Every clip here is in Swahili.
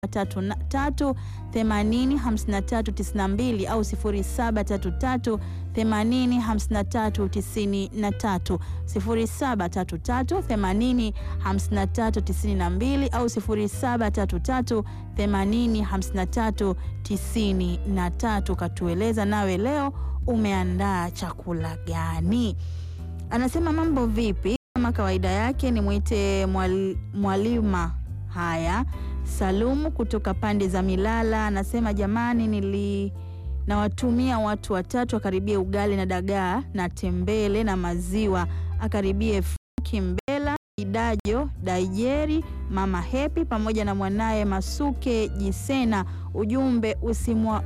0733 80 53 92 au 0733 80 53 93, 0733 80 53 92 au 0733 80 53 93. Katueleza nawe leo umeandaa chakula gani? Anasema mambo vipi? Kama kawaida yake ni mwite mwal, mwalima haya Salumu kutoka pande za Milala anasema jamani, nili nawatumia watu watatu akaribie ugali na dagaa na tembele na maziwa, akaribie Franki Mbela, Idajo Daijeri, mama Hepi pamoja na mwanaye Masuke Jisena. Ujumbe usimwa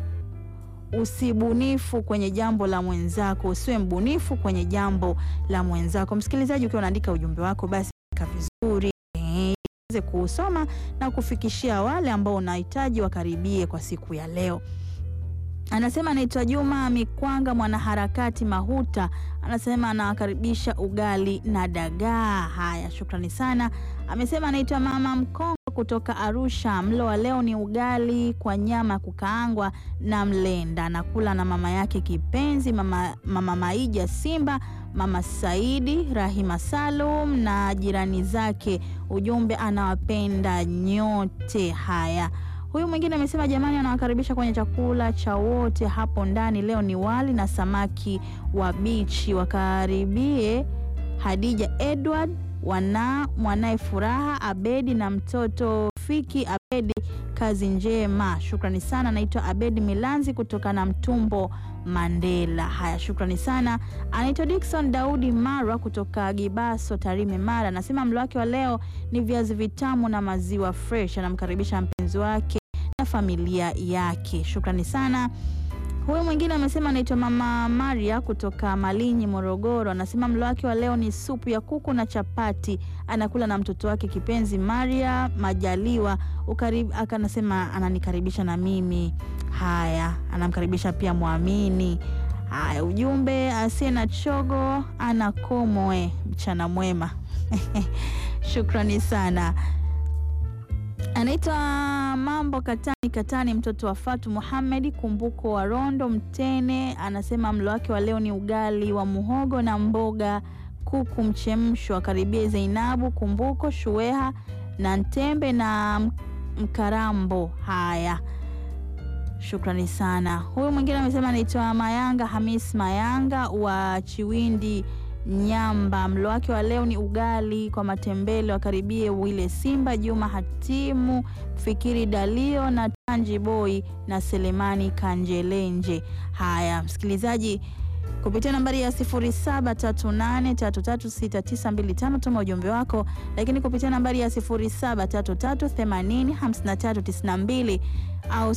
usibunifu kwenye jambo la mwenzako, usiwe mbunifu kwenye jambo la mwenzako. Msikilizaji, ukiwa unaandika ujumbe wako basi ka vizuri weze kuusoma na kufikishia wale ambao unahitaji wakaribie kwa siku ya leo. Anasema anaitwa Juma Mikwanga, mwanaharakati Mahuta, anasema anawakaribisha ugali na dagaa. Haya, shukrani sana. Amesema anaitwa Mama Mkongo kutoka Arusha, mlo wa leo ni ugali kwa nyama ya kukaangwa na mlenda, nakula na mama yake kipenzi, mama, mama Maija Simba, mama Saidi Rahima Salum na jirani zake. Ujumbe anawapenda nyote. Haya, huyu mwingine amesema jamani, anawakaribisha kwenye chakula cha wote hapo ndani. Leo ni wali na samaki wa bichi, wakaribie Hadija Edward wana mwanaye Furaha Abedi na mtoto Fiki Abedi. Kazi njema, shukrani sana. Naitwa Abedi Milanzi kutoka na Mtumbo Mandela. Haya, shukrani sana. Anaitwa Dickson Daudi Marwa kutoka Gibaso Tarime Mara, anasema mlo wake wa leo ni viazi vitamu na maziwa fresh. Anamkaribisha mpenzi wake na familia yake, shukrani sana. Huyu mwingine amesema anaitwa Mama Maria kutoka Malinyi, Morogoro. Anasema mlo wake wa leo ni supu ya kuku na chapati, anakula na mtoto wake kipenzi Maria Majaliwa. Akanasema ananikaribisha na mimi. Haya, anamkaribisha pia Mwamini. Haya, ujumbe asiye na chogo anakomoe. Mchana mwema shukrani sana. Anaitwa Mambo Katani Katani, mtoto wa Fatu Muhamedi Kumbuko wa Rondo Mtene. Anasema mlo wake wa leo ni ugali wa muhogo na mboga kuku mchemsho. Akaribie Zainabu Kumbuko Shueha na Ntembe na Mkarambo. Haya, shukrani sana. Huyu mwingine amesema anaitwa Mayanga Hamis Mayanga wa Chiwindi Nyamba. Mlo wake wa leo ni ugali kwa matembele. Wakaribie Wile Simba, Juma Hatimu, Fikiri Dalio na Tanji Boy na Selemani Kanjelenje. Haya, msikilizaji, kupitia nambari ya 0738336925 tuma ujumbe wako, lakini kupitia nambari ya 0733805392 au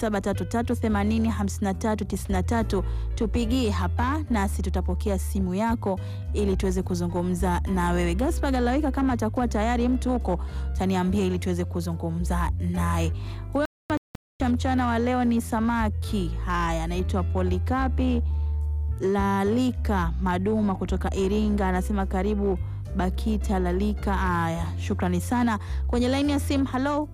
0733805393 tupigie hapa, nasi tutapokea simu yako ili tuweze kuzungumza na wewe. Gaspar Galawika, kama atakuwa tayari mtu huko, utaniambia ili tuweze kuzungumza naye. Huyo cha mchana wa leo ni samaki. Haya, anaitwa Polikapi Lalika Maduma kutoka Iringa, anasema karibu Bakita Lalika. Haya, shukrani sana. Kwenye laini ya simu, halo.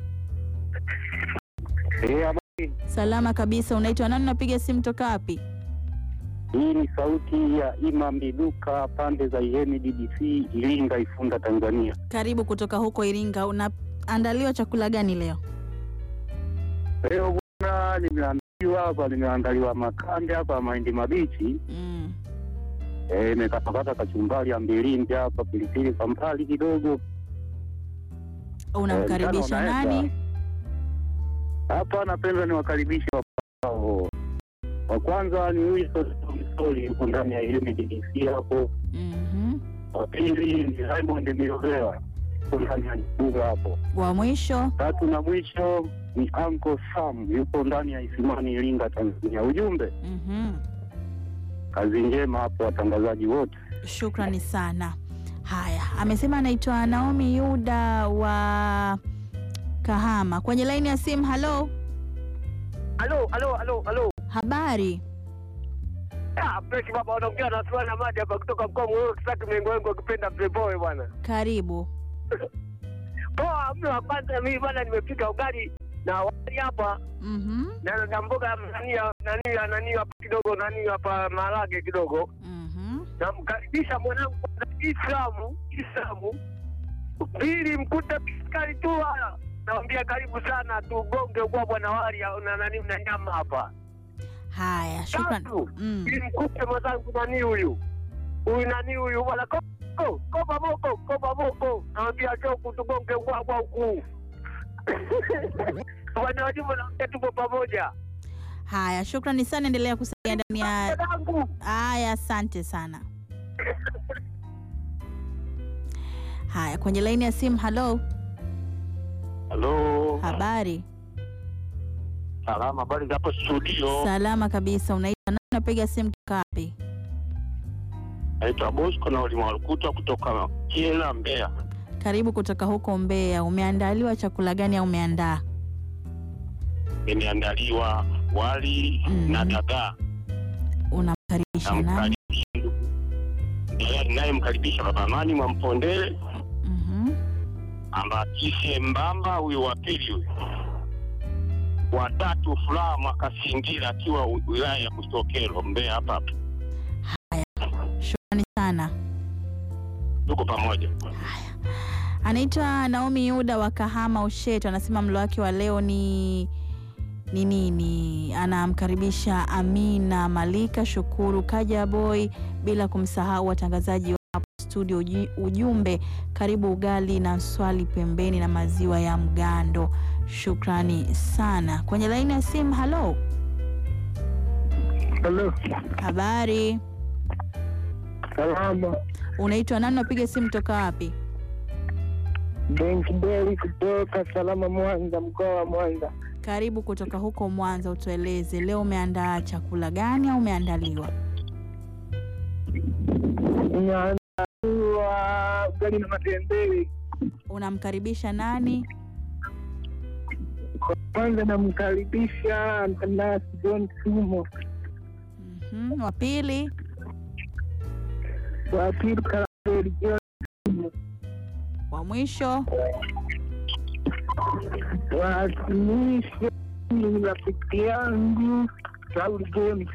Eh, Salama kabisa. Unaitwa nani? Unapiga simu toka wapi? hii ni sauti ya Imam Biduka pande za Ihemi DDC Iringa Ifunda Tanzania. Karibu kutoka huko Iringa. Unaandaliwa chakula gani leo? Leo bwana, nimeandaliwa hapa, nimeandaliwa makande hapa mahindi mabichi Mm. eh, imekatokata kachumbari ya mbilimbi hapa, pilipili kwa mbali kidogo. Unamkaribisha Eh, mchana nani? unaenda. Hapa napenda niwakaribishe wapao. Wa kwanza ni Wilson Msoli yuko ndani ya Ihemi DDC hapo. Mhm. Wa pili ni Raymond Miovela yuko ndani ya Ibuga hapo. Wa mwisho Tatu na mwisho ni Uncle Sam yupo ndani ya Isimani Iringa Tanzania. Ujumbe Mhm. kazi njema hapo watangazaji wote. Shukrani sana. Haya, amesema anaitwa Naomi Yuda wa Kahama. Kwenye laini ya simu, halo, Halo, halo, halo, halo. habari? Ah, fresh baba unaongea na Suana Madi hapa kutoka mkoa wa Morogoro Kisaki Mengo Wengo ukipenda Playboy bwana. Karibu. Poa mlo wa kwanza, mimi bwana nimepika ugali na wali hapa Mhm. na na mboga nani ya- nani ya- nani hapa kidogo nani hapa maharage kidogo. Mhm. Namkaribisha mwanangu na Islamu Islamu ili mkute piskari tu haya. Nawambia karibu sana tugonge ubwabwa na wali au na nani na nyama hapa. Haya, shukran. Tatu, Mm. ili mkute mwenzangu nani huyu huyu nani huyu bwana koko koba moko koba moko nawambia choku tugonge ubwabwa huku bwana wajibu naambia tupo pamoja Haya, shukrani sana, endelea kusalia ndani ya dadangu haya. Asante sana. Haya, kwenye laini ya simu. Halo, Halo, habari? salama. Habari za hapo studio? Salama kabisa. Unaitwa nani? Unapiga simu kutoka wapi? Naitwa Bosco na Ulima Walukuta kutoka Kiela, Mbeya. Karibu kutoka huko Mbeya. Umeandaliwa chakula gani au umeandaa? Nimeandaliwa wali Mhm. na dagaa. Unamkaribisha nani? Namkaribisha ndugu ndiye ninayemkaribisha Baba Amani Mwampondele, Mhm. Ambakise Mbamba, huyu wa pili huyu, watatu Furaha Mwakasingira akiwa wi- wilaya ya Busokelo, Mbeya hapa hapa. Shukrani sana. Tuko pamoja. Anaitwa Naomi Yuda wa Kahama Ushetu, anasema mlo wake wa leo ni ni nini? Anamkaribisha Amina Malika, Shukuru Kaja Boy, bila kumsahau watangazaji wa hapo studio. Uji- Ujumbe, karibu ugali na swali pembeni na maziwa ya mgando. Shukrani sana. Kwenye laini ya simu, halo, halo habari, salama unaitwa nani? Unapiga simu toka wapi? benki beli kutoka salama mwanza mkoa wa mwanza Karibu kutoka huko Mwanza, utueleze leo umeandaa chakula gani au umeandaliwa? inaandaliwa ugali na matembele Unamkaribisha nani? kwanza namkaribisha mtandaasi john sumo Mhm, wa pili, wa pili karabeli john sumo wa mwisho. watumishi ni rafiki yangu Sauli James.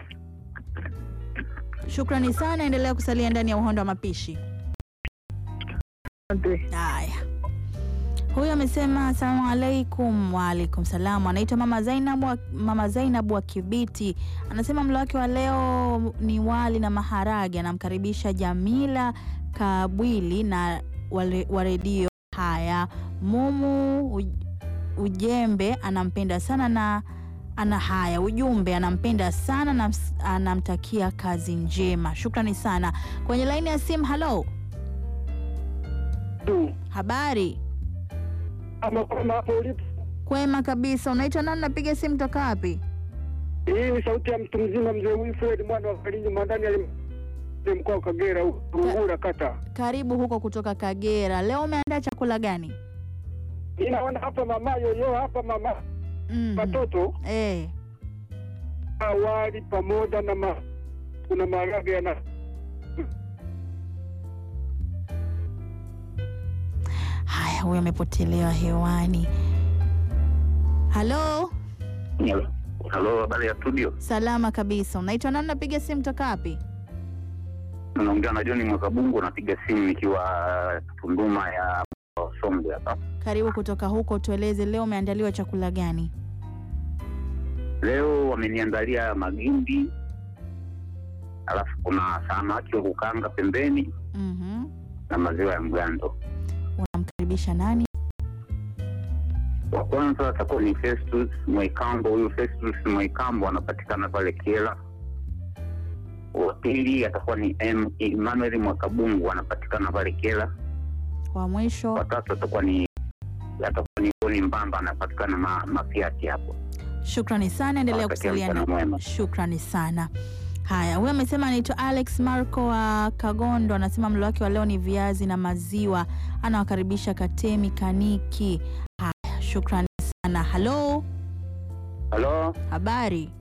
Shukrani sana, endelea kusalia ndani ya uhondo wa mapishi. Asante. Haya, huyu amesema asalamu alaikum. Waalaikum salamu. Anaitwa mama Zainabu wa, mama Zainabu wa Kibiti, anasema mlo wake wa leo ni wali na maharage. Anamkaribisha Jamila Kabwili na wale- wa redio haya Mumu uj- Ujembe anampenda sana na ana haya ujumbe anampenda sana na ms- anamtakia kazi njema. Shukrani sana. Kwenye laini ya simu, halo, Tu. habari Ama kama hapo ulipo, Kwema kabisa. Unaitwa nani? Napiga simu toka wapi? hii ni sauti ya mtu mzima, mzee Wilfred mwana wa Kalinji Mwandani, ali mkoa wa Kagera, Rungura kata. Karibu huko kutoka Kagera. Leo umeandaa chakula gani? Inaona hapa mama yoyo hapa mama Mhm. watoto Eh, wali pamoja na ma, kuna maharage yana haya, huyo amepotelewa hewani. Halo, Halo, habari ya studio. salama kabisa. Unaitwa nani? Napiga simu toka wapi? Unaongea na John Mwakabungu, napiga simu nikiwa Tunduma ya Songwe hapa. Karibu kutoka huko, tueleze leo umeandaliwa chakula gani? Leo wameniandalia magimbi, alafu kuna samaki wa kukanga pembeni Mhm. na maziwa ya mgando. Unamkaribisha nani? Wa kwanza atakuwa ni Festus Mwaikambo. Huyu Festus Mwaikambo anapatikana pale Kiela. Wa pili atakuwa ni M Emmanuel Mwakabungu, anapatikana pale Kiela. Wa mwisho. Watatu atakuwa ni atakuwa ni Boni Mbamba, anapatikana ma, Mafiati hapo. Shukrani sana, endelea Nawatakia kusalia mchana na mwema. Shukrani sana. Haya, huyo amesema anaitwa Alex Marco wa Kagondo, anasema mlo wake wa leo ni viazi na maziwa. Anawakaribisha Katemi Kaniki. Haya, shukrani sana. Halo, Halo, habari?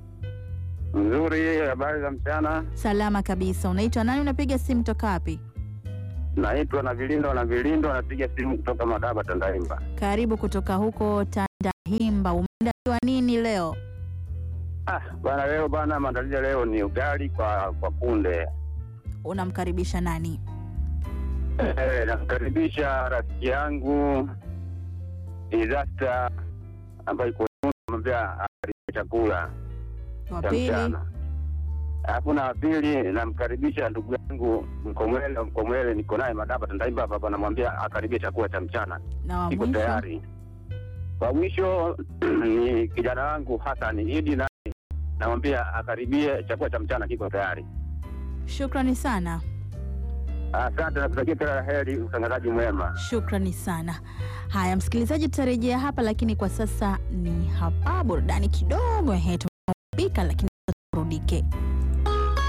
nzuri. Habari za mchana. Salama kabisa. Unaitwa nani? Unapiga simu toka wapi? Naitwa na Vilindo na Vilindo, anapiga simu kutoka Madaba Tandaimba. Karibu kutoka huko Tandahimba. Umeandaliwa nini leo? Ah, bana leo bana, maandalizi ya leo ni ugali kwa kwa kunde. Unamkaribisha nani? Eh, namkaribisha rafiki yangu Disaster ambayo iko namwambia akaribia chakula Wa cha pili, mchana. Alafu na pili namkaribisha ndugu yangu Mkomwele. Mkomwele niko naye Madaba Tandaimba hapa, namwambia akaribia chakula cha mchana, na wa iko mwisho tayari. Kwa mwisho ni kijana wangu Hassan Idi, naye namwambia akaribie chakula cha mchana, kiko tayari. shukrani sana, Asante na kutakia kila la heri, utangazaji mwema. shukrani sana. Haya msikilizaji, tutarejea hapa, lakini kwa sasa ni hapa burudani kidogo. Ehe, tumepika lakini turudike.